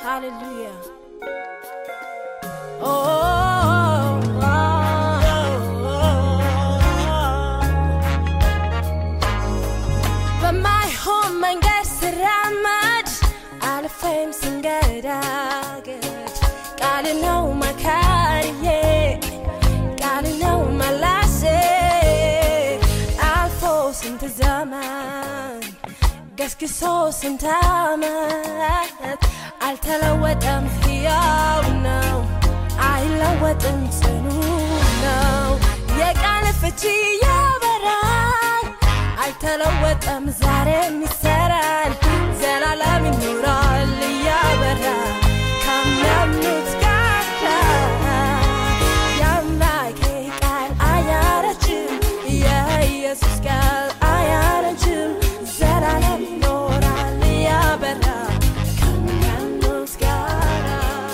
Hallelujah. Oh, oh, oh, በማይሆን መንገድ ስራመድ አልፌም ስንገዳገድ ቃል ነው መካሪዬ ቃል ነው መላሴ አልፎ ስንት ዘመን ገስግሶ ስንት ዓመት አልተለወጠም፣ ሕያው ነው፣ አይለወጥም፣ ጽኑ ነው። የቃል ፍቺ ያበራል፣ አልተለወጠም፣ ዛሬም ይሰራል፣ ዘላለም ይኖራል እያበራ ከሚያምኑት ጋር የአምላኬ ቃል አያረጅም፣ የኢየሱስ ቃል አያረጅም፣ ዘላለም ይኖራል እያበራ ከሚያምኑት ጋር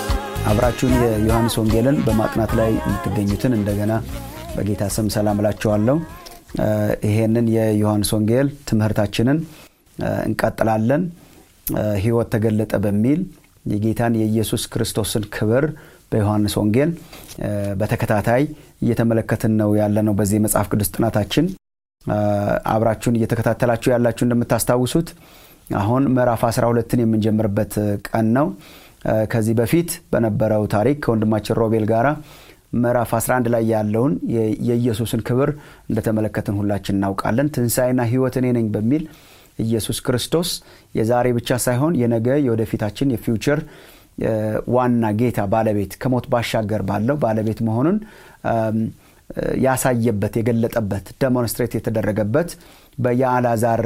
አብራችሁን የዮሐንስ ወንጌልን በማጥናት ላይ የምትገኙትን እንደገና በጌታ ስም ሰላም እላችኋለሁ። እ ይሄንን የዮሐንስ ወንጌል ትምህርታችንን እ እንቀጥላለን። እ ሕይወት ተገለጠ በሚል የጌታን የኢየሱስ ክርስቶስን ክብር በዮሐንስ ወንጌል እ በተከታታይ እየተመለከትን ነው ያለ ነው። በዚህ የመጽሐፍ ቅዱስ ጥናታችን እ አብራችሁን እየተከታተላችሁ ያላችሁ እንደምታስታውሱት አሁን ምዕራፍ 12ን የምንጀምርበት ቀን ነው። እ ከዚህ በፊት በነበረው ታሪክ ከወንድማችን ሮቤል ጋራ ምዕራፍ 11 ላይ ያለውን የ- የኢየሱስን ክብር እንደተመለከትን ሁላችን እናውቃለን። ትንሣኤና ሕይወት እኔ ነኝ በሚል ኢየሱስ ክርስቶስ የዛሬ ብቻ ሳይሆን የነገ የወደፊታችን የፊውቸር እ ዋና ጌታ ባለቤት ከሞት ባሻገር ባለው ባለቤት መሆኑን እም፣ እ ያሳየበት የገለጠበት ደሞንስትሬት የተደረገበት በየአልዓዛር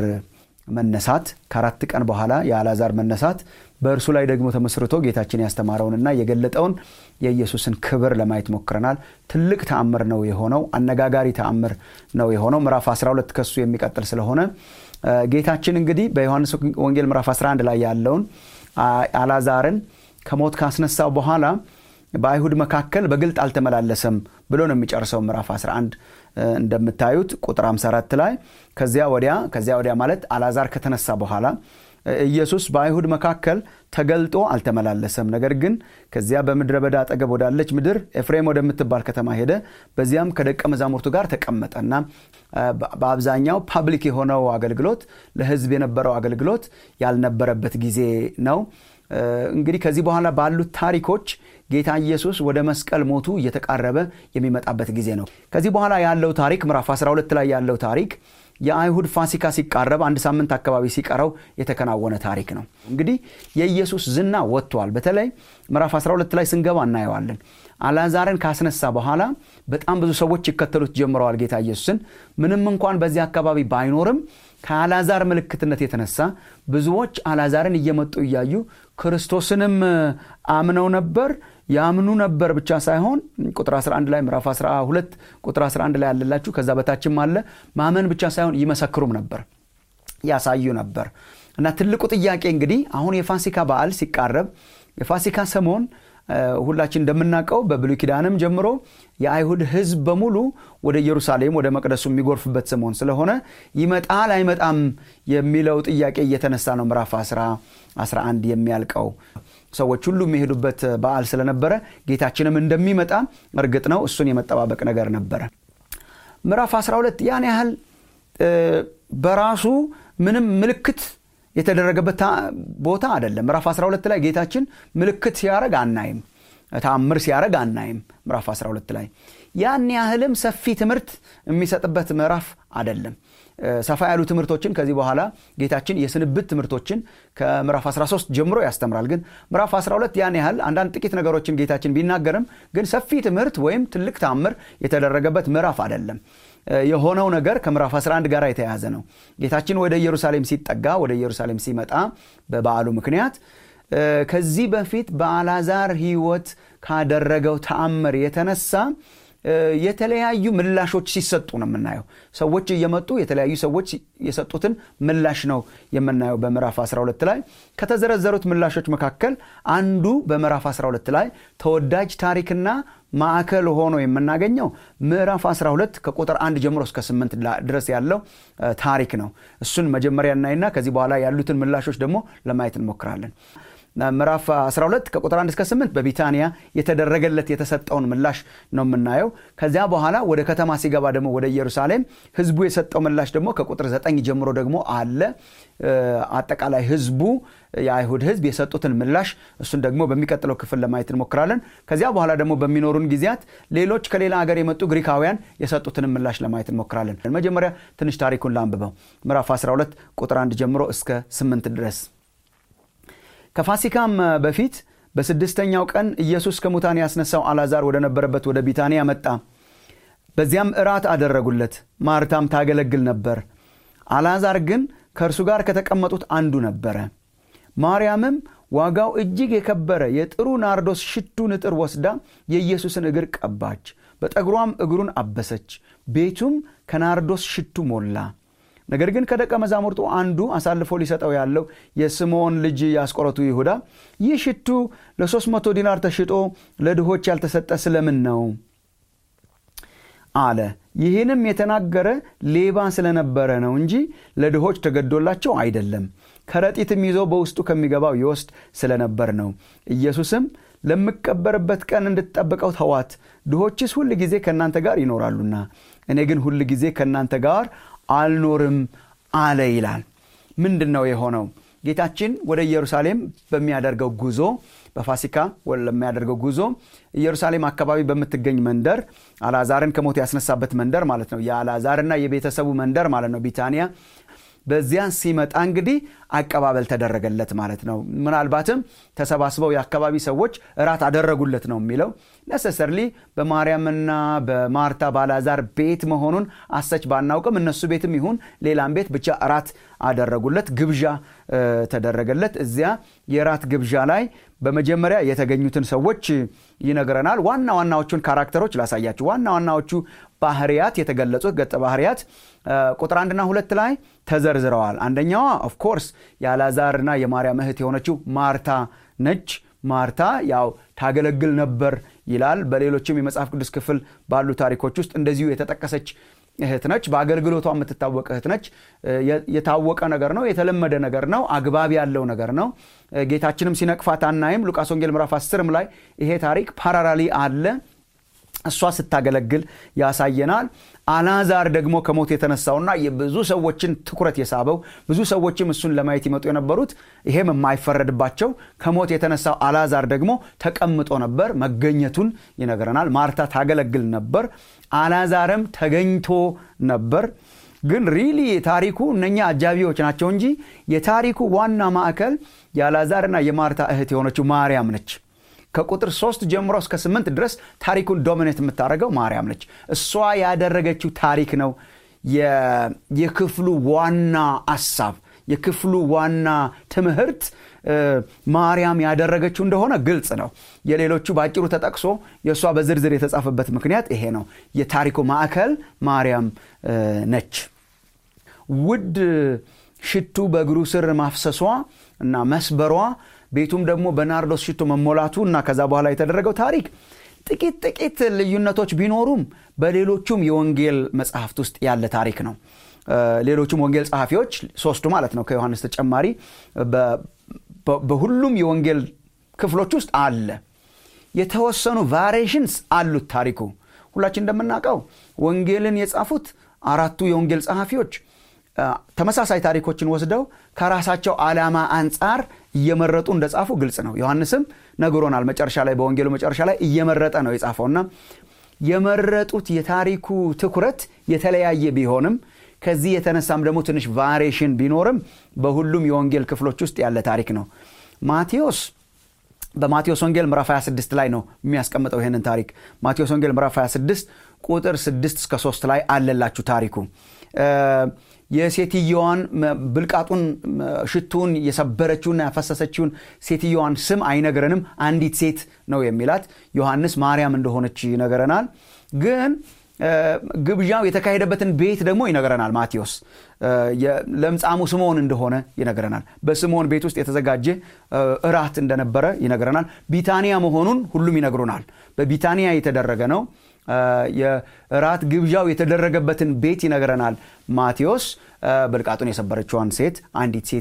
መነሳት ከአራት ቀን በኋላ የአልዓዛር መነሳት በእርሱ ላይ ደግሞ ተመስርቶ ጌታችን ያስተማረውንና የገለጠውን የኢየሱስን ክብር ለማየት ሞክረናል። ትልቅ ተአምር ነው የሆነው። አነጋጋሪ ተአምር ነው የሆነው። ምዕራፍ 12 ከሱ የሚቀጥል ስለሆነ እ ጌታችን እንግዲህ በዮሐንስ ወንጌል ምዕራፍ 11 ላይ ያለውን አ- አልዓዛርን ከሞት ካስነሳው በኋላ በአይሁድ መካከል በግልጥ አልተመላለሰም ብሎ ነው የሚጨርሰው ምዕራፍ 11 እ እንደምታዩት ቁጥር 54 ላይ ከዚያ ወዲያ ከዚያ ወዲያ ማለት አልዓዛር ከተነሳ በኋላ እ ኢየሱስ በአይሁድ መካከል ተገልጦ አልተመላለሰም። ነገር ግን ከዚያ በምድረ በዳ አጠገብ ወዳለች ምድር ኤፍሬም ወደምትባል ከተማ ሄደ። በዚያም ከደቀ መዛሙርቱ ጋር ተቀመጠና እ በ- በአብዛኛው ፓብሊክ የሆነው አገልግሎት ለሕዝብ የነበረው አገልግሎት ያልነበረበት ጊዜ ነው። እ እንግዲህ ከዚህ በኋላ ባሉት ታሪኮች ጌታ ኢየሱስ ወደ መስቀል ሞቱ እየተቃረበ የሚመጣበት ጊዜ ነው። ከዚህ በኋላ ያለው ታሪክ ምዕራፍ 12 ላይ ያለው ታሪክ የአይሁድ ፋሲካ ሲቃረብ አንድ ሳምንት አካባቢ ሲቀረው የተከናወነ ታሪክ ነው። እንግዲህ የኢየሱስ ዝና ወጥቷል። በተለይ ምዕራፍ 12 ላይ ስንገባ እናየዋለን። አልዓዛርን ካስነሳ በኋላ በጣም ብዙ ሰዎች ይከተሉት ጀምረዋል ጌታ ኢየሱስን። ምንም እንኳን በዚህ አካባቢ ባይኖርም ከአልዓዛር ምልክትነት የተነሳ ብዙዎች አልዓዛርን እየመጡ እያዩ ክርስቶስንም አምነው ነበር ያምኑ ነበር ብቻ ሳይሆን ቁጥር 11 ላይ ምዕራፍ 12 ቁጥር 11 ላይ ያለላችሁ ከዛ በታችም አለ ማመን ብቻ ሳይሆን ይመሰክሩም ነበር ያሳዩ ነበር እና ትልቁ ጥያቄ እንግዲህ አሁን የፋሲካ በዓል ሲቃረብ የፋሲካ ሰሞን እ ሁላችን እንደምናውቀው በብሉይ ኪዳንም ጀምሮ የአይሁድ ሕዝብ በሙሉ ወደ ኢየሩሳሌም ወደ መቅደሱ የሚጎርፍበት ሰሞን ስለሆነ ይመጣል አይመጣም የሚለው ጥያቄ እየተነሳ ነው ምዕራፍ 11 የሚያልቀው ሰዎች ሁሉ የሚሄዱበት በዓል ስለነበረ ጌታችንም እንደሚመጣ እርግጥ ነው እሱን የመጠባበቅ ነገር ነበረ ምዕራፍ 12 ያን ያህል እ በራሱ ምንም ምልክት የተደረገበት ታ- ቦታ አይደለም። ምዕራፍ 12 ላይ ጌታችን ምልክት ሲያደርግ አናይም፣ ተአምር ሲያደርግ አናይም። ምዕራፍ 12 ላይ ያን ያህልም ሰፊ ትምህርት የሚሰጥበት ምዕራፍ አይደለም። እ ሰፋ ያሉ ትምህርቶችን ከዚህ በኋላ ጌታችን የስንብት ትምህርቶችን ከምዕራፍ 13 ጀምሮ ያስተምራል። ግን ምዕራፍ 12 ያን ያህል አንዳንድ ጥቂት ነገሮችን ጌታችን ቢናገርም ግን ሰፊ ትምህርት ወይም ትልቅ ተአምር የተደረገበት ምዕራፍ አይደለም። እ የሆነው ነገር ከምዕራፍ 11 ጋር የተያያዘ ነው። ጌታችን ወደ ኢየሩሳሌም ሲጠጋ ወደ ኢየሩሳሌም ሲመጣ በበዓሉ ምክንያት እ ከዚህ በፊት በአልዓዛር ሕይወት ካደረገው ተአምር የተነሳ እ የተለያዩ ምላሾች ሲሰጡ ነው የምናየው። ሰዎች እየመጡ የተለያዩ ሰዎች የሰጡትን ምላሽ ነው የምናየው በምዕራፍ 12 ላይ። ከተዘረዘሩት ምላሾች መካከል አንዱ በምዕራፍ 12 ላይ ተወዳጅ ታሪክና ማዕከል ሆኖ የምናገኘው ምዕራፍ 12 ከቁጥር አንድ ጀምሮ እስከ ስምንት ድረስ ያለው ታሪክ ነው። እሱን መጀመሪያ እናይና ከዚህ በኋላ ያሉትን ምላሾች ደግሞ ለማየት እንሞክራለን። ምዕራፍ 12 ከቁጥር 1 እስከ 8 በቢታንያ የተደረገለት የተሰጠውን ምላሽ ነው የምናየው ከዚያ በኋላ ወደ ከተማ ሲገባ ደግሞ ወደ ኢየሩሳሌም ህዝቡ የሰጠው ምላሽ ደግሞ ከቁጥር 9 ጀምሮ ደግሞ አለ አጠቃላይ ህዝቡ የአይሁድ ህዝብ የሰጡትን ምላሽ እሱን ደግሞ በሚቀጥለው ክፍል ለማየት እንሞክራለን ከዚያ በኋላ ደግሞ በሚኖሩን ጊዜያት ሌሎች ከሌላ ሀገር የመጡ ግሪካውያን የሰጡትን ምላሽ ለማየት እንሞክራለን መጀመሪያ ትንሽ ታሪኩን ላንብበው ምዕራፍ 12 ቁጥር 1 ጀምሮ እስከ 8 ድረስ ከፋሲካም በፊት በስድስተኛው ቀን ኢየሱስ ከሙታን ያስነሳው አላዛር ወደ ነበረበት ወደ ቢታንያ መጣ በዚያም እራት አደረጉለት ማርታም ታገለግል ነበር አላዛር ግን ከእርሱ ጋር ከተቀመጡት አንዱ ነበረ ማርያምም ዋጋው እጅግ የከበረ የጥሩ ናርዶስ ሽቱ ንጥር ወስዳ የኢየሱስን እግር ቀባች በጠጉሯም እግሩን አበሰች ቤቱም ከናርዶስ ሽቱ ሞላ ነገር ግን ከደቀ መዛሙርቱ አንዱ አሳልፎ ሊሰጠው ያለው የስምዖን ልጅ ያስቆረቱ ይሁዳ ይህ ሽቱ ለ300 ዲናር ተሽጦ ለድሆች ያልተሰጠ ስለምን ነው አለ ይህንም የተናገረ ሌባ ስለነበረ ነው እንጂ ለድሆች ተገዶላቸው አይደለም ከረጢትም ይዞ በውስጡ ከሚገባው ይወስድ ስለነበር ነው ኢየሱስም ለምቀበርበት ቀን እንድትጠብቀው ተዋት ድሆችስ ሁል ጊዜ ከእናንተ ጋር ይኖራሉና እኔ ግን ሁል ጊዜ ከእናንተ ጋር አልኖርም አለ ይላል ምንድን ነው የሆነው ጌታችን ወደ ኢየሩሳሌም በሚያደርገው ጉዞ በፋሲካ ለሚያደርገው ጉዞ ኢየሩሳሌም አካባቢ በምትገኝ መንደር አልአዛርን ከሞት ያስነሳበት መንደር ማለት ነው የአልአዛርና የቤተሰቡ መንደር ማለት ነው ቢታንያ በዚያ ሲመጣ እንግዲህ አቀባበል ተደረገለት ማለት ነው ምናልባትም ተሰባስበው የአካባቢ ሰዎች እራት አደረጉለት ነው የሚለው ነሰሰርሊ በማርያምና በማርታ ባላዛር ቤት መሆኑን አሰች ባናውቅም እነሱ ቤትም ይሁን ሌላም ቤት ብቻ እራት አደረጉለት ግብዣ ተደረገለት እዚያ የራት ግብዣ ላይ በመጀመሪያ የተገኙትን ሰዎች ይነግረናል ዋና ዋናዎቹን ካራክተሮች ላሳያችሁ ዋና ዋናዎቹ ባህርያት የተገለጹት ገጸ ባህርያት ቁጥር አንድና ሁለት ላይ ተዘርዝረዋል አንደኛዋ ኦፍኮርስ የአላዛርና የማርያም እህት የሆነችው ማርታ ነች ማርታ ያው ታገለግል ነበር ይላል በሌሎችም የመጽሐፍ ቅዱስ ክፍል ባሉ ታሪኮች ውስጥ እንደዚሁ የተጠቀሰች እህት ነች በአገልግሎቷ የምትታወቅ እህት ነች የታወቀ ነገር ነው የተለመደ ነገር ነው አግባብ ያለው ነገር ነው ጌታችንም ሲነቅፋት አናይም ሉቃስ ወንጌል ምዕራፍ 10 ላይ ይሄ ታሪክ ፓራራሊ አለ እሷ ስታገለግል ያሳየናል አላዛር ደግሞ ከሞት የተነሳውና የብዙ ሰዎችን ትኩረት የሳበው ብዙ ሰዎችም እሱን ለማየት ይመጡ የነበሩት ይሄም የማይፈረድባቸው ከሞት የተነሳው አላዛር ደግሞ ተቀምጦ ነበር መገኘቱን ይነግረናል ማርታ ታገለግል ነበር አላዛርም ተገኝቶ ነበር ግን ሪሊ የታሪኩ እነኛ አጃቢዎች ናቸው እንጂ የታሪኩ ዋና ማዕከል የአላዛርና የማርታ እህት የሆነችው ማርያም ነች ከቁጥር ሶስት ጀምሮ እስከ ስምንት ድረስ ታሪኩን ዶሚኔት የምታደርገው ማርያም ነች እሷ ያደረገችው ታሪክ ነው የክፍሉ ዋና አሳብ የክፍሉ ዋና ትምህርት ማርያም ያደረገችው እንደሆነ ግልጽ ነው የሌሎቹ በአጭሩ ተጠቅሶ የእሷ በዝርዝር የተጻፈበት ምክንያት ይሄ ነው የታሪኩ ማዕከል ማርያም ነች ውድ ሽቱ በእግሩ ስር ማፍሰሷ እና መስበሯ ቤቱም ደግሞ በናርዶስ ሽቶ መሞላቱ እና ከዛ በኋላ የተደረገው ታሪክ ጥቂት ጥቂት ልዩነቶች ቢኖሩም በሌሎቹም የወንጌል መጽሐፍት ውስጥ ያለ ታሪክ ነው ሌሎቹም ወንጌል ጸሐፊዎች ሶስቱ ማለት ነው ከዮሐንስ ተጨማሪ በሁሉም የወንጌል ክፍሎች ውስጥ አለ የተወሰኑ ቫሪሽንስ አሉት ታሪኩ ሁላችን እንደምናውቀው ወንጌልን የጻፉት አራቱ የወንጌል ጸሐፊዎች ተመሳሳይ ታሪኮችን ወስደው ከራሳቸው ዓላማ አንጻር እየመረጡ እንደጻፉ ግልጽ ነው ዮሐንስም ነግሮናል መጨረሻ ላይ በወንጌሉ መጨረሻ ላይ እየመረጠ ነው የጻፈውና የመረጡት የታሪኩ ትኩረት የተለያየ ቢሆንም ከዚህ የተነሳም ደግሞ ትንሽ ቫሪሽን ቢኖርም በሁሉም የወንጌል ክፍሎች ውስጥ ያለ ታሪክ ነው ማቴዎስ በማቴዎስ ወንጌል ምዕራፍ 26 ላይ ነው የሚያስቀምጠው ይህንን ታሪክ ማቴዎስ ወንጌል ምዕራፍ 26 ቁጥር 6 እስከ 3 ላይ አለላችሁ ታሪኩ የሴትየዋን ብልቃጡን ሽቱን የሰበረችውና ያፈሰሰችውን ሴትየዋን ስም አይነግረንም አንዲት ሴት ነው የሚላት ዮሐንስ ማርያም እንደሆነች ይነግረናል ግን ግብዣው የተካሄደበትን ቤት ደግሞ ይነግረናል ማቴዎስ ለምጻሙ ስምዖን እንደሆነ ይነግረናል በስምዖን ቤት ውስጥ የተዘጋጀ እራት እንደነበረ ይነግረናል ቢታንያ መሆኑን ሁሉም ይነግሩናል በቢታንያ የተደረገ ነው የእራት ግብዣው የተደረገበትን ቤት ይነግረናል ማቴዎስ ብልቃጡን የሰበረችዋን ሴት አንዲት ሴት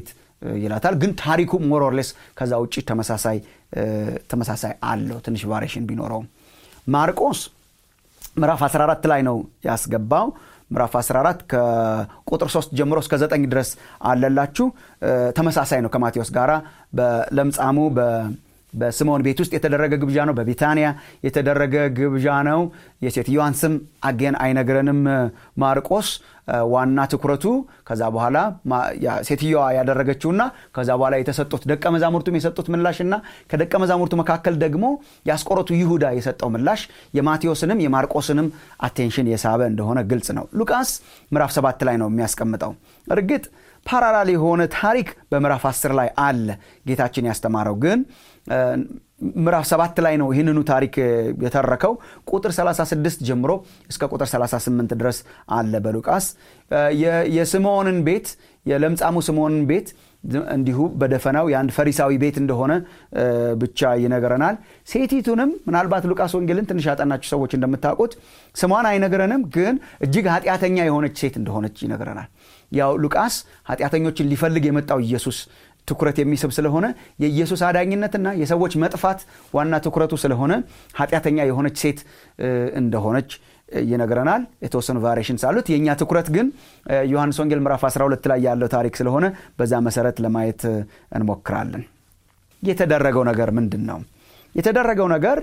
ይላታል ግን ታሪኩ ሞሮርሌስ ከዛ ውጭ ተመሳሳይ አለው ትንሽ ቫሪሽን ቢኖረውም ማርቆስ ምዕራፍ 14 ላይ ነው ያስገባው ምዕራፍ 14 ከቁጥር 3 ጀምሮ እስከ 9 ድረስ አለላችሁ ተመሳሳይ ነው ከማቴዎስ ጋራ በለምጻሙ በስምዖን ቤት ውስጥ የተደረገ ግብዣ ነው በቢታንያ የተደረገ ግብዣ ነው የሴትዮዋን ስም አጌን አይነግረንም ማርቆስ ዋና ትኩረቱ ከዛ በኋላ ሴትዮዋ ያደረገችውና ከዛ በኋላ የተሰጡት ደቀ መዛሙርቱም የሰጡት ምላሽና ከደቀ መዛሙርቱ መካከል ደግሞ ያስቆረቱ ይሁዳ የሰጠው ምላሽ የማቴዎስንም የማርቆስንም አቴንሽን የሳበ እንደሆነ ግልጽ ነው ሉቃስ ምዕራፍ ሰባት ላይ ነው የሚያስቀምጠው እርግጥ ፓራላል የሆነ ታሪክ በምዕራፍ 10 ላይ አለ ጌታችን ያስተማረው ግን ምዕራፍ ሰባት ላይ ነው ይህንኑ ታሪክ የተረከው ቁጥር 36 ጀምሮ እስከ ቁጥር 38 ድረስ አለ በሉቃስ የስምዖንን ቤት የለምጻሙ ስምዖንን ቤት እንዲሁ በደፈናው የአንድ ፈሪሳዊ ቤት እንደሆነ ብቻ ይነግረናል ሴቲቱንም ምናልባት ሉቃስ ወንጌልን ትንሽ ያጠናችሁ ሰዎች እንደምታውቁት ስሟን አይነግረንም ግን እጅግ ኃጢአተኛ የሆነች ሴት እንደሆነች ይነግረናል ያው ሉቃስ ኃጢአተኞችን ሊፈልግ የመጣው ኢየሱስ ትኩረት የሚስብ ስለሆነ የኢየሱስ አዳኝነትና የሰዎች መጥፋት ዋና ትኩረቱ ስለሆነ ኃጢአተኛ የሆነች ሴት እንደሆነች ይነግረናል የተወሰኑ ቫሪሽንስ አሉት የእኛ ትኩረት ግን ዮሐንስ ወንጌል ምዕራፍ 12 ላይ ያለው ታሪክ ስለሆነ በዛ መሰረት ለማየት እንሞክራለን የተደረገው ነገር ምንድን ነው የተደረገው ነገር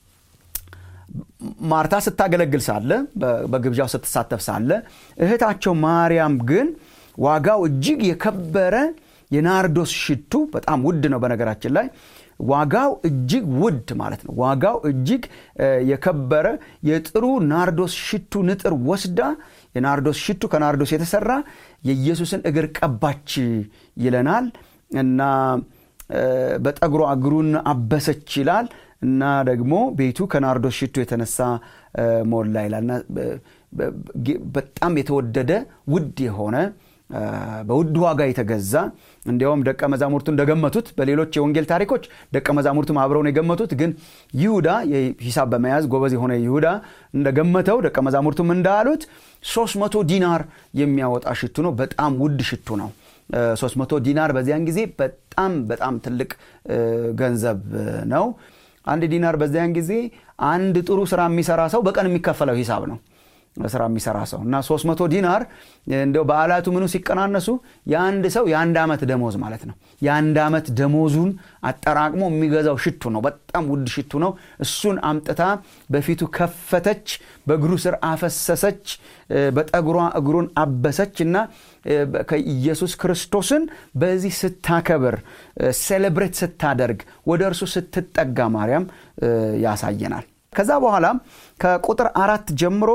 ማርታ ስታገለግል ሳለ በግብዣው ስትሳተፍ ሳለ እህታቸው ማርያም ግን ዋጋው እጅግ የከበረ የናርዶስ ሽቱ በጣም ውድ ነው በነገራችን ላይ ዋጋው እጅግ ውድ ማለት ነው ዋጋው እጅግ የከበረ የጥሩ ናርዶስ ሽቱ ንጥር ወስዳ የናርዶስ ሽቱ ከናርዶስ የተሰራ የኢየሱስን እግር ቀባች ይለናል እና በጠጉሯ እግሩን አበሰች ይላል እና ደግሞ ቤቱ ከናርዶስ ሽቱ የተነሳ ሞላ ይላል እና በጣም የተወደደ ውድ የሆነ በውድ ዋጋ የተገዛ እንዲያውም ደቀ መዛሙርቱ እንደገመቱት በሌሎች የወንጌል ታሪኮች ደቀ መዛሙርቱም አብረው ነው የገመቱት ግን ይሁዳ ሂሳብ በመያዝ ጎበዝ የሆነ ይሁዳ እንደገመተው ደቀ መዛሙርቱም እንዳሉት 300 ዲናር የሚያወጣ ሽቱ ነው በጣም ውድ ሽቱ ነው 300 ዲናር በዚያን ጊዜ በጣም በጣም ትልቅ ገንዘብ ነው አንድ ዲናር በዚያን ጊዜ አንድ ጥሩ ስራ የሚሰራ ሰው በቀን የሚከፈለው ሂሳብ ነው ስራ የሚሰራ ሰው እና 300 ዲናር እንደው በዓላቱ ምኑ ሲቀናነሱ የአንድ ሰው የአንድ ዓመት ደሞዝ ማለት ነው የአንድ ዓመት ደሞዙን አጠራቅሞ የሚገዛው ሽቱ ነው በጣም ውድ ሽቱ ነው እሱን አምጥታ በፊቱ ከፈተች በእግሩ ስር አፈሰሰች በጠጉሯ እግሩን አበሰች እና ከኢየሱስ ክርስቶስን በዚህ ስታከብር ሴሌብሬት ስታደርግ ወደ እርሱ ስትጠጋ ማርያም ያሳየናል ከዛ በኋላ ከቁጥር አራት ጀምሮ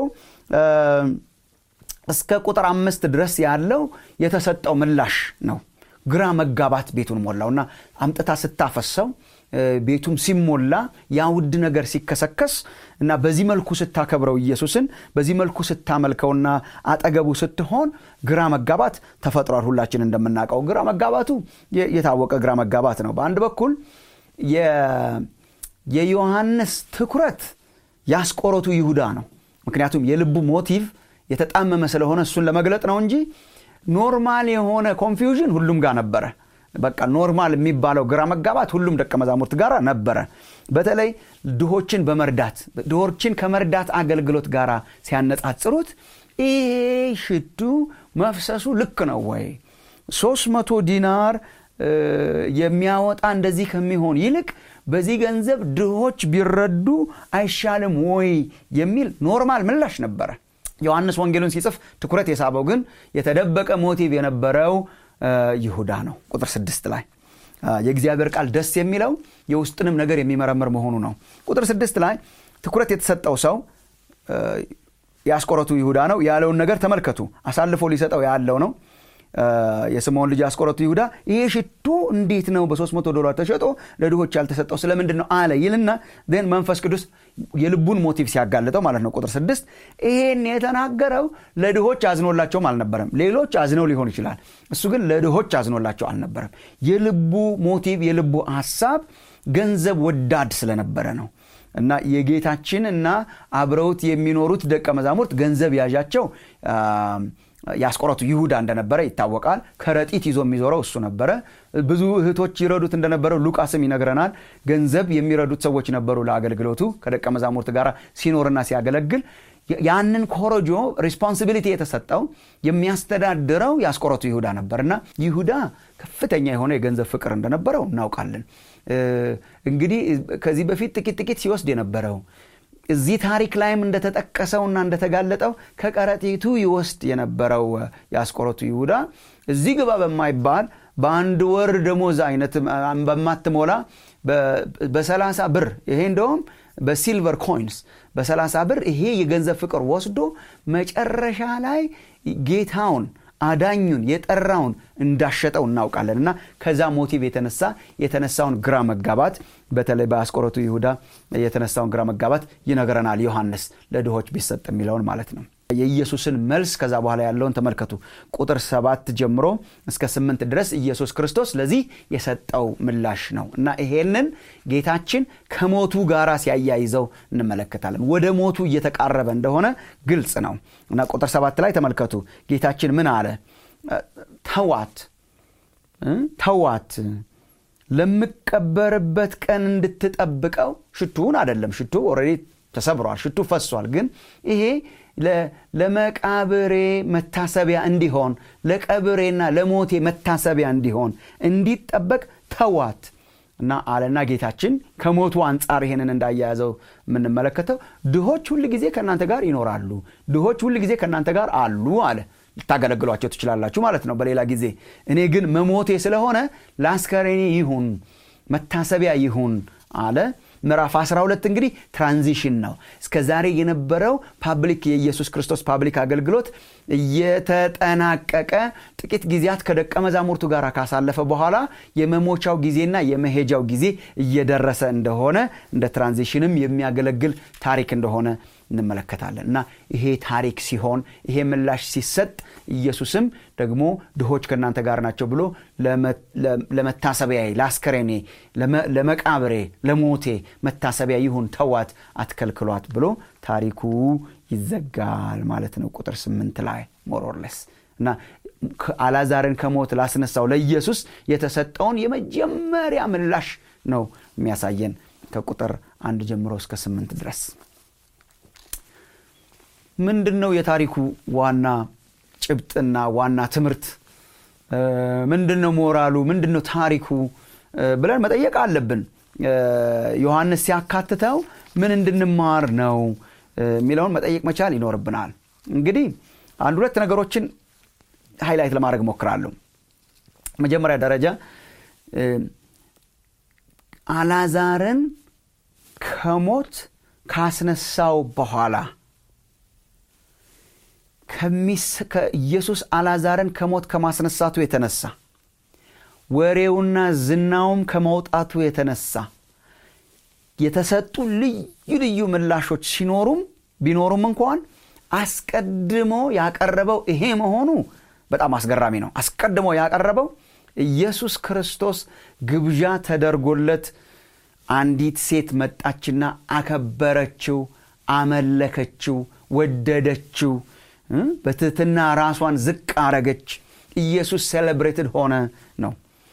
እስከ ቁጥር አምስት ድረስ ያለው የተሰጠው ምላሽ ነው ግራ መጋባት ቤቱን ሞላው እና አምጥታ ስታፈሰው ቤቱም ሲሞላ ያ ውድ ነገር ሲከሰከስ እና በዚህ መልኩ ስታከብረው ኢየሱስን በዚህ መልኩ ስታመልከውና አጠገቡ ስትሆን ግራ መጋባት ተፈጥሯል ሁላችን እንደምናውቀው ግራ መጋባቱ የታወቀ ግራ መጋባት ነው በአንድ በኩል የዮሐንስ ትኩረት ያስቆሮቱ ይሁዳ ነው ምክንያቱም የልቡ ሞቲቭ የተጣመመ ስለሆነ እሱን ለመግለጥ ነው እንጂ ኖርማል የሆነ ኮንፊውዥን ሁሉም ጋር ነበረ በቃ ኖርማል የሚባለው ግራ መጋባት ሁሉም ደቀ መዛሙርት ጋር ነበረ በተለይ ድሆችን በመርዳት ድሆችን ከመርዳት አገልግሎት ጋር ሲያነጻጽሩት ይሄ ሽቱ መፍሰሱ ልክ ነው ወይ ሶስት መቶ ዲናር የሚያወጣ እንደዚህ ከሚሆን ይልቅ በዚህ ገንዘብ ድሆች ቢረዱ አይሻልም ወይ የሚል ኖርማል ምላሽ ነበረ ዮሐንስ ወንጌሉን ሲጽፍ ትኩረት የሳበው ግን የተደበቀ ሞቲቭ የነበረው ይሁዳ ነው ቁጥር ስድስት ላይ የእግዚአብሔር ቃል ደስ የሚለው የውስጥንም ነገር የሚመረምር መሆኑ ነው ቁጥር ስድስት ላይ ትኩረት የተሰጠው ሰው ያስቆረቱ ይሁዳ ነው ያለውን ነገር ተመልከቱ አሳልፎ ሊሰጠው ያለው ነው የስምዖን ልጅ ያስቆረቱ ይሁዳ ይሄ ሽቱ እንዴት ነው በ300 ዶላር ተሸጦ ለድሆች ያልተሰጠው ስለምንድን ነው አለ ይልና ን መንፈስ ቅዱስ የልቡን ሞቲቭ ሲያጋልጠው ማለት ነው ቁጥር ስድስት ይሄን የተናገረው ለድሆች አዝኖላቸውም አልነበረም ሌሎች አዝነው ሊሆን ይችላል እሱ ግን ለድሆች አዝኖላቸው አልነበረም የልቡ ሞቲቭ የልቡ ሀሳብ ገንዘብ ወዳድ ስለነበረ ነው እና የጌታችን እና አብረውት የሚኖሩት ደቀ መዛሙርት ገንዘብ ያዣቸው የአስቆሮቱ ይሁዳ እንደነበረ ይታወቃል ከረጢት ይዞ የሚዞረው እሱ ነበረ ብዙ እህቶች ይረዱት እንደነበረው ሉቃስም ይነግረናል ገንዘብ የሚረዱት ሰዎች ነበሩ ለአገልግሎቱ ከደቀ መዛሙርት ጋር ሲኖርና ሲያገለግል ያንን ኮረጆ ሪስፖንሲቢሊቲ የተሰጠው የሚያስተዳድረው የአስቆሮቱ ይሁዳ ነበር እና ይሁዳ ከፍተኛ የሆነ የገንዘብ ፍቅር እንደነበረው እናውቃለን እንግዲህ ከዚህ በፊት ጥቂት ጥቂት ሲወስድ የነበረው እዚህ ታሪክ ላይም እንደተጠቀሰውና እንደተጋለጠው ከቀረጢቱ ይወስድ የነበረው የአስቆሮቱ ይሁዳ እዚህ ግባ በማይባል በአንድ ወር ደሞዝ አይነት በማትሞላ በሰላሳ ብር ይሄ እንደውም በሲልቨር ኮይንስ በሰላሳ ብር ይሄ የገንዘብ ፍቅር ወስዶ መጨረሻ ላይ ጌታውን አዳኙን የጠራውን እንዳሸጠው እናውቃለን እና ከዛ ሞቲቭ የተነሳ የተነሳውን ግራ መጋባት በተለይ በአስቆሮቱ ይሁዳ የተነሳውን ግራ መጋባት ይነግረናል ዮሐንስ ለድሆች ቢሰጥ የሚለውን ማለት ነው የኢየሱስን መልስ ከዛ በኋላ ያለውን ተመልከቱ ቁጥር ሰባት ጀምሮ እስከ ስምንት ድረስ ኢየሱስ ክርስቶስ ለዚህ የሰጠው ምላሽ ነው እና ይሄንን ጌታችን ከሞቱ ጋር ሲያያይዘው እንመለከታለን ወደ ሞቱ እየተቃረበ እንደሆነ ግልጽ ነው እና ቁጥር ሰባት ላይ ተመልከቱ ጌታችን ምን አለ ተዋት ተዋት ለምቀበርበት ቀን እንድትጠብቀው ሽቱውን አደለም ሽቱ ኦልሬዲ ተሰብሯል ሽቱ ፈሷል ግን ይሄ ለመቃብሬ መታሰቢያ እንዲሆን ለቀብሬና ለሞቴ መታሰቢያ እንዲሆን እንዲጠበቅ ተዋት እና አለና ጌታችን ከሞቱ አንጻር ይሄንን እንዳያያዘው የምንመለከተው ድሆች ሁል ጊዜ ከእናንተ ጋር ይኖራሉ ድሆች ሁል ጊዜ ከእናንተ ጋር አሉ አለ ልታገለግሏቸው ትችላላችሁ ማለት ነው በሌላ ጊዜ እኔ ግን መሞቴ ስለሆነ ለአስከሬኔ ይሁን መታሰቢያ ይሁን አለ ምዕራፍ 12 እንግዲህ ትራንዚሽን ነው እስከ ዛሬ የነበረው ፓብሊክ የኢየሱስ ክርስቶስ ፓብሊክ አገልግሎት እየተጠናቀቀ ጥቂት ጊዜያት ከደቀ መዛሙርቱ ጋር ካሳለፈ በኋላ የመሞቻው ጊዜና የመሄጃው ጊዜ እየደረሰ እንደሆነ እንደ ትራንዚሽንም የሚያገለግል ታሪክ እንደሆነ እንመለከታለን እና ይሄ ታሪክ ሲሆን ይሄ ምላሽ ሲሰጥ ኢየሱስም ደግሞ ድሆች ከእናንተ ጋር ናቸው ብሎ ለመታሰቢያ ለአስከሬኔ ለመቃብሬ ለሞቴ መታሰቢያ ይሁን ተዋት አትከልክሏት ብሎ ታሪኩ ይዘጋል ማለት ነው ቁጥር ስምንት ላይ ሞሮርለስ እና አላዛርን ከሞት ላስነሳው ለኢየሱስ የተሰጠውን የመጀመሪያ ምላሽ ነው የሚያሳየን ከቁጥር አንድ ጀምሮ እስከ ስምንት ድረስ ምንድን ነው የታሪኩ ዋና ጭብጥና ዋና ትምህርት ምንድን ነው ሞራሉ ምንድን ነው ታሪኩ ብለን መጠየቅ አለብን ዮሐንስ ሲያካትተው ምን እንድንማር ነው የሚለውን መጠየቅ መቻል ይኖርብናል እንግዲህ አንድ ሁለት ነገሮችን ሃይላይት ለማድረግ ሞክራለሁ መጀመሪያ ደረጃ አላዛርን ከሞት ካስነሳው በኋላ ኢየሱስ አላዛርን ከሞት ከማስነሳቱ የተነሳ ወሬውና ዝናውም ከመውጣቱ የተነሳ የተሰጡ ልዩ ልዩ ምላሾች ሲኖሩም ቢኖሩም እንኳን አስቀድሞ ያቀረበው ይሄ መሆኑ በጣም አስገራሚ ነው አስቀድሞ ያቀረበው ኢየሱስ ክርስቶስ ግብዣ ተደርጎለት አንዲት ሴት መጣችና አከበረችው አመለከችው ወደደችው በትህትና ራሷን ዝቅ አረገች ኢየሱስ ሴሌብሬትድ ሆነ ነው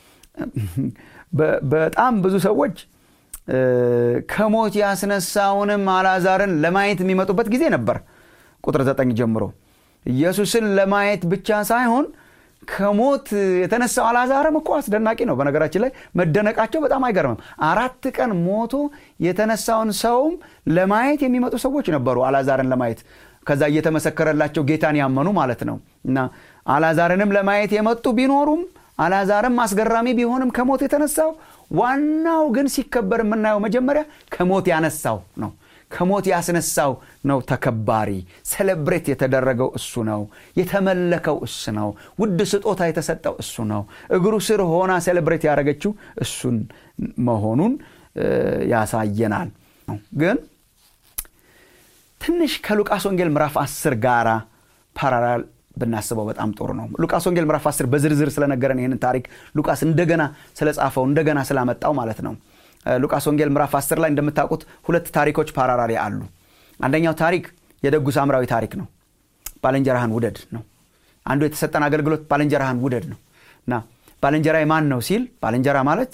በጣም ብዙ ሰዎች ከሞት ያስነሳውንም አላዛርን ለማየት የሚመጡበት ጊዜ ነበር ቁጥር ዘጠኝ ጀምሮ ኢየሱስን ለማየት ብቻ ሳይሆን ከሞት የተነሳው አላዛርም እኮ አስደናቂ ነው በነገራችን ላይ መደነቃቸው በጣም አይገርምም አራት ቀን ሞቶ የተነሳውን ሰውም ለማየት የሚመጡ ሰዎች ነበሩ አላዛርን ለማየት ከዛ እየተመሰከረላቸው ጌታን ያመኑ ማለት ነው እና አላዛርንም ለማየት የመጡ ቢኖሩም አላዛርም አስገራሚ ቢሆንም ከሞት የተነሳው ዋናው ግን ሲከበር የምናየው መጀመሪያ ከሞት ያነሳው ነው ከሞት ያስነሳው ነው ተከባሪ ሴሌብሬት የተደረገው እሱ ነው የተመለከው እሱ ነው ውድ ስጦታ የተሰጠው እሱ ነው እግሩ ስር ሆና ሴሌብሬት ያደረገችው እሱን መሆኑን ያሳየናል ግን ትንሽ ከሉቃስ ወንጌል ምዕራፍ 10 ጋራ ፓራላል ብናስበው በጣም ጥሩ ነው ሉቃስ ወንጌል ምዕራፍ 10 በዝርዝር ስለነገረን ይህንን ታሪክ ሉቃስ እንደገና ስለጻፈው እንደገና ስላመጣው ማለት ነው ሉቃስ ወንጌል ምዕራፍ 10 ላይ እንደምታውቁት ሁለት ታሪኮች ፓራራሪ አሉ አንደኛው ታሪክ የደጉ ሳምራዊ ታሪክ ነው ባልንጀራህን ውደድ ነው አንዱ የተሰጠን አገልግሎት ባልንጀራህን ውደድ ነው እና ባልንጀራ ማን ነው ሲል ባልንጀራ ማለት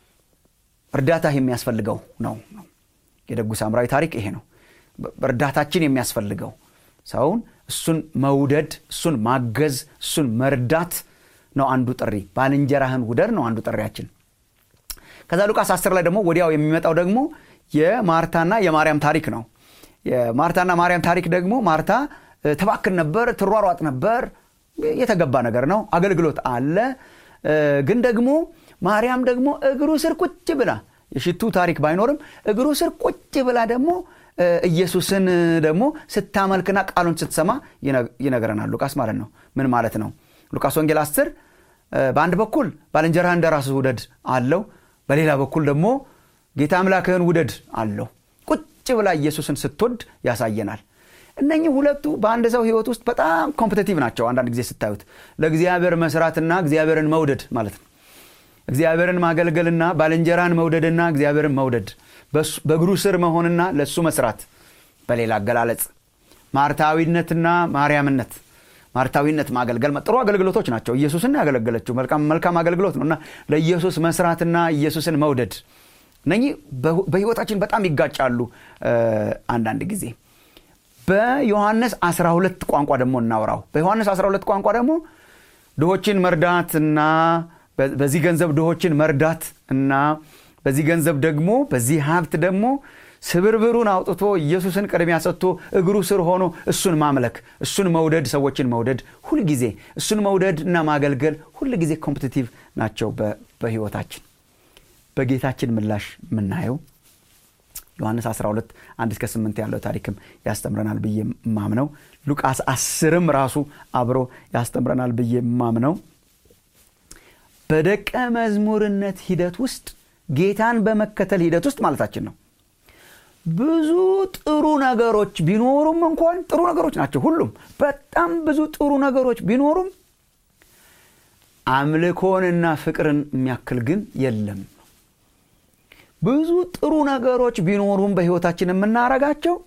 እርዳታ የሚያስፈልገው ነው ነው የደጉ ሳምራዊ ታሪክ ይሄ ነው እርዳታችን የሚያስፈልገው ሰውን እሱን መውደድ እሱን ማገዝ እሱን መርዳት ነው አንዱ ጥሪ ባልንጀራህን ውደድ ነው አንዱ ጥሪያችን ከዛ ሉቃስ 10 ላይ ደግሞ ወዲያው የሚመጣው ደግሞ የማርታና የማርያም ታሪክ ነው የማርታና ማርያም ታሪክ ደግሞ ማርታ ተባክን ነበር ትሯሯጥ ነበር የተገባ ነገር ነው አገልግሎት አለ ግን ደግሞ ማርያም ደግሞ እግሩ ስር ቁጭ ብላ የሽቱ ታሪክ ባይኖርም እግሩ ስር ቁጭ ብላ ደግሞ ኢየሱስን ደግሞ ስታመልክና ቃሉን ስትሰማ ይነግረናል ሉቃስ ማለት ነው ምን ማለት ነው ሉቃስ ወንጌል 10 በአንድ በኩል ባልንጀራህ እንደ ራስህ ውደድ አለው በሌላ በኩል ደግሞ ጌታ አምላክህን ውደድ አለው ቁጭ ብላ ኢየሱስን ስትወድ ያሳየናል እነኚህ ሁለቱ በአንድ ሰው ህይወት ውስጥ በጣም ኮምፕቲቲቭ ናቸው አንዳንድ ጊዜ ስታዩት ለእግዚአብሔር መስራትና እግዚአብሔርን መውደድ ማለት ነው እግዚአብሔርን ማገልገልና ባልንጀራን መውደድና እግዚአብሔርን መውደድ በእግሩ ስር መሆንና ለእሱ መስራት በሌላ አገላለጽ ማርታዊነትና ማርያምነት ማርታዊነት ማገልገል ጥሩ አገልግሎቶች ናቸው ኢየሱስን ያገለገለችው መልካም አገልግሎት ነው እና ለኢየሱስ መስራትና ኢየሱስን መውደድ እነኚህ በህይወታችን በጣም ይጋጫሉ አንዳንድ ጊዜ በዮሐንስ 12 ቋንቋ ደግሞ እናውራው በዮሐንስ 12 ቋንቋ ደግሞ ድሆችን መርዳት እና በዚህ ገንዘብ ድሆችን መርዳት እና በዚህ ገንዘብ ደግሞ በዚህ ሀብት ደግሞ ስብርብሩን አውጥቶ ኢየሱስን ቅድሚያ ሰጥቶ እግሩ ስር ሆኖ እሱን ማምለክ እሱን መውደድ ሰዎችን መውደድ ሁልጊዜ እሱን መውደድ እና ማገልገል ሁልጊዜ ኮምፒቲቲቭ ናቸው በህይወታችን በጌታችን ምላሽ የምናየው ዮሐንስ 12 1 እስከ 8 ያለው ታሪክም ያስተምረናል ብዬ ማምነው ሉቃስ 10ም ራሱ አብሮ ያስተምረናል ብዬ ማምነው በደቀ መዝሙርነት ሂደት ውስጥ ጌታን በመከተል ሂደት ውስጥ ማለታችን ነው ብዙ ጥሩ ነገሮች ቢኖሩም እንኳን ጥሩ ነገሮች ናቸው ሁሉም በጣም ብዙ ጥሩ ነገሮች ቢኖሩም አምልኮንና ፍቅርን የሚያክል ግን የለም ብዙ ጥሩ ነገሮች ቢኖሩም በህይወታችን የምናረጋቸው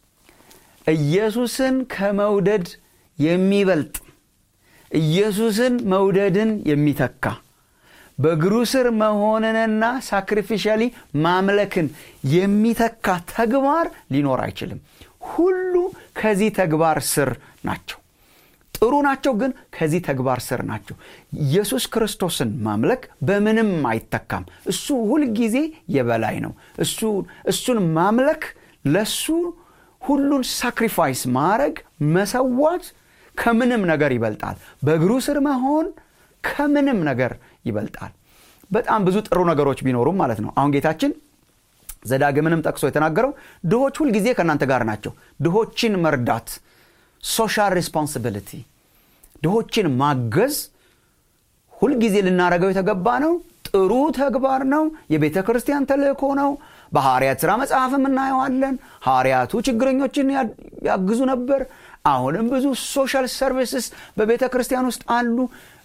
ኢየሱስን ከመውደድ የሚበልጥ ኢየሱስን መውደድን የሚተካ በእግሩ ስር መሆንንና ሳክሪፊሻሊ ማምለክን የሚተካ ተግባር ሊኖር አይችልም ሁሉ ከዚህ ተግባር ስር ናቸው ጥሩ ናቸው ግን ከዚህ ተግባር ስር ናቸው ኢየሱስ ክርስቶስን ማምለክ በምንም አይተካም እሱ ሁልጊዜ የበላይ ነው እሱን ማምለክ ለሱ ሁሉን ሳክሪፋይስ ማድረግ መሰዋት ከምንም ነገር ይበልጣል በእግሩ ስር መሆን ከምንም ነገር ይበልጣል በጣም ብዙ ጥሩ ነገሮች ቢኖሩም ማለት ነው አሁን ጌታችን ዘዳግምንም ጠቅሶ የተናገረው ድሆች ሁልጊዜ ከእናንተ ጋር ናቸው ድሆችን መርዳት ሶሻል ሬስፖንሲቢሊቲ ድሆችን ማገዝ ሁልጊዜ ልናደረገው የተገባ ነው ጥሩ ተግባር ነው የቤተ ክርስቲያን ተልእኮ ነው በሐዋርያት ሥራ መጽሐፍም እናየዋለን ሐዋርያቱ ችግረኞችን ያግዙ ነበር አሁንም ብዙ ሶሻል ሰርቪስስ በቤተ ክርስቲያን ውስጥ አሉ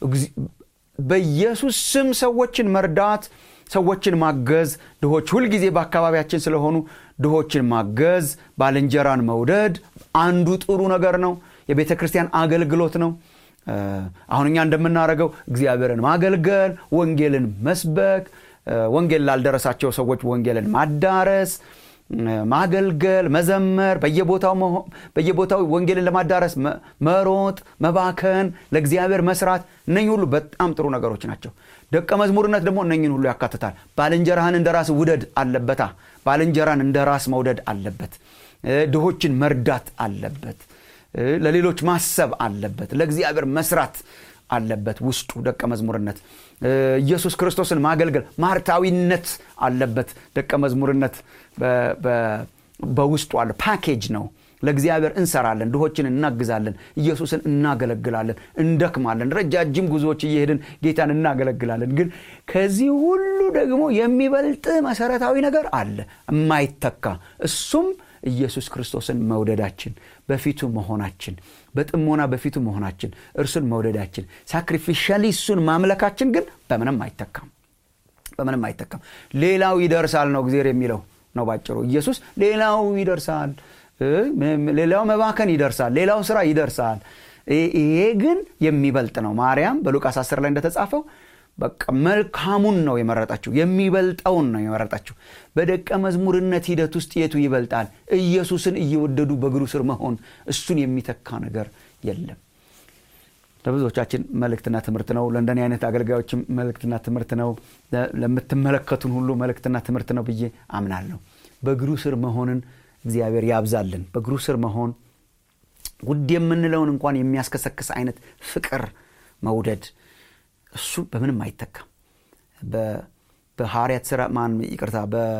በኢየሱስ ስም ሰዎችን መርዳት ሰዎችን ማገዝ ድሆች ሁልጊዜ በአካባቢያችን ስለሆኑ ድሆችን ማገዝ ባልንጀራን መውደድ አንዱ ጥሩ ነገር ነው የቤተ ክርስቲያን አገልግሎት ነው አሁን እኛ እንደምናደርገው እግዚአብሔርን ማገልገል ወንጌልን መስበክ ወንጌል ላልደረሳቸው ሰዎች ወንጌልን ማዳረስ ማገልገል መዘመር በየቦታው ወንጌልን ለማዳረስ መሮጥ መባከን ለእግዚአብሔር መስራት እነኝ ሁሉ በጣም ጥሩ ነገሮች ናቸው ደቀ መዝሙርነት ደግሞ እነኝን ሁሉ ያካትታል ባልንጀራህን እንደ ራስ ውደድ አለበታ ባልንጀራን እንደ ራስ መውደድ አለበት ድሆችን መርዳት አለበት ለሌሎች ማሰብ አለበት ለእግዚአብሔር መስራት አለበት ውስጡ ደቀ መዝሙርነት ኢየሱስ ክርስቶስን ማገልገል ማርታዊነት አለበት ደቀ መዝሙርነት በውስጡ አለ ፓኬጅ ነው ለእግዚአብሔር እንሰራለን ድሆችን እናግዛለን ኢየሱስን እናገለግላለን እንደክማለን ረጃጅም ጉዞዎች እየሄድን ጌታን እናገለግላለን ግን ከዚህ ሁሉ ደግሞ የሚበልጥ መሰረታዊ ነገር አለ የማይተካ እሱም ኢየሱስ ክርስቶስን መውደዳችን በፊቱ መሆናችን በጥሞና በፊቱ መሆናችን እርሱን መውደዳችን ሳክሪፊሻሊ እሱን ማምለካችን ግን በምንም አይተካም በምንም አይተካም ሌላው ይደርሳል ነው እግዚአብሔር የሚለው ነው ባጭሩ ኢየሱስ ሌላው ይደርሳል ሌላው መባከን ይደርሳል ሌላው ስራ ይደርሳል ይሄ ግን የሚበልጥ ነው ማርያም በሉቃስ 10 ላይ እንደተጻፈው በቃ መልካሙን ነው የመረጠችው የሚበልጠውን ነው የመረጠችው በደቀ መዝሙርነት ሂደት ውስጥ የቱ ይበልጣል ኢየሱስን እየወደዱ በእግሩ ስር መሆን እሱን የሚተካ ነገር የለም ለብዙዎቻችን መልእክትና ትምህርት ነው ለእንደኔ አይነት አገልጋዮችም መልእክትና ትምህርት ነው ለምትመለከቱን ሁሉ መልእክትና ትምህርት ነው ብዬ አምናለሁ በእግሩ ስር መሆንን እግዚአብሔር ያብዛልን በእግሩ ስር መሆን ውድ የምንለውን እንኳን የሚያስከሰክስ አይነት ፍቅር መውደድ እሱ በምንም አይተካም በሐዋርያት ስራ ማን ይቅርታ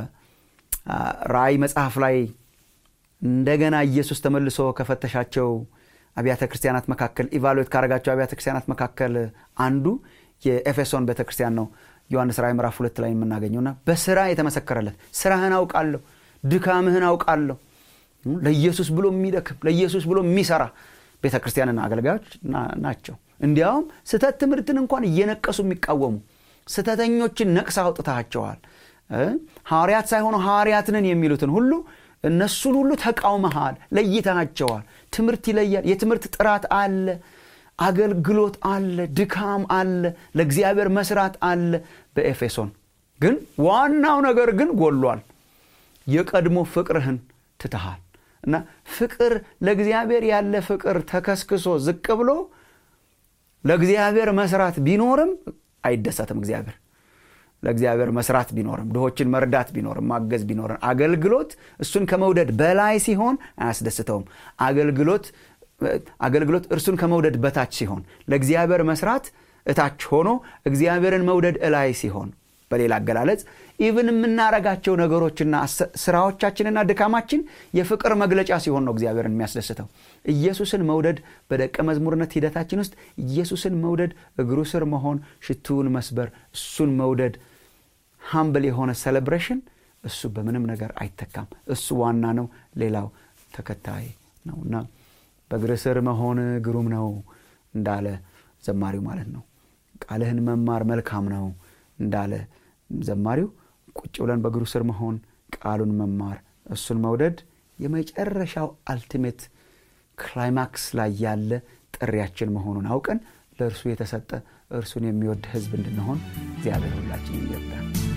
በራእይ መጽሐፍ ላይ እንደገና ኢየሱስ ተመልሶ ከፈተሻቸው አብያተ ክርስቲያናት መካከል ኢቫሉዌት ካረጋቸው አብያተ ክርስቲያናት መካከል አንዱ የኤፌሶን ቤተ ክርስቲያን ነው ዮሐንስ ራእይ ምዕራፍ ሁለት ላይ የምናገኘውና በስራ የተመሰከረለት ስራህን አውቃለሁ ድካምህን አውቃለሁ ለኢየሱስ ብሎ የሚደክም ለኢየሱስ ብሎ የሚሰራ ቤተ ክርስቲያንና አገልጋዮች ናቸው እንዲያውም ስተት ትምህርትን እንኳን እየነቀሱ የሚቃወሙ ስተተኞችን ነቅሳ አውጥታቸዋል ሐዋርያት ሳይሆኑ ሐዋርያትንን የሚሉትን ሁሉ እነሱን ሁሉ ተቃውመሃል ለይተሃቸዋል ትምህርት ይለያል የትምህርት ጥራት አለ አገልግሎት አለ ድካም አለ ለእግዚአብሔር መስራት አለ በኤፌሶን ግን ዋናው ነገር ግን ጎሏል የቀድሞ ፍቅርህን ትተሃል እና ፍቅር ለእግዚአብሔር ያለ ፍቅር ተከስክሶ ዝቅ ብሎ ለእግዚአብሔር መስራት ቢኖርም አይደሰትም እግዚአብሔር ለእግዚአብሔር መስራት ቢኖርም ድሆችን መርዳት ቢኖርም ማገዝ ቢኖርም አገልግሎት እሱን ከመውደድ በላይ ሲሆን አያስደስተውም አገልግሎት አገልግሎት እርሱን ከመውደድ በታች ሲሆን ለእግዚአብሔር መስራት እታች ሆኖ እግዚአብሔርን መውደድ እላይ ሲሆን በሌላ አገላለጽ ኢቭን የምናረጋቸው ነገሮችና ስራዎቻችንና ድካማችን የፍቅር መግለጫ ሲሆን ነው እግዚአብሔርን የሚያስደስተው ኢየሱስን መውደድ በደቀ መዝሙርነት ሂደታችን ውስጥ ኢየሱስን መውደድ እግሩ ስር መሆን ሽቱውን መስበር እሱን መውደድ ሃምብል የሆነ ሴሌብሬሽን እሱ በምንም ነገር አይተካም እሱ ዋና ነው ሌላው ተከታይ ነው እና በእግር ስር መሆን ግሩም ነው እንዳለ ዘማሪው ማለት ነው ቃልህን መማር መልካም ነው እንዳለ ዘማሪው ቁጭ ብለን በእግሩ ስር መሆን ቃሉን መማር እሱን መውደድ የመጨረሻው አልቲሜት ክላይማክስ ላይ ያለ ጥሪያችን መሆኑን አውቀን ለእርሱ የተሰጠ እርሱን የሚወድ ህዝብ እንድንሆን እግዚአብሔር ሁላችን ይርዳል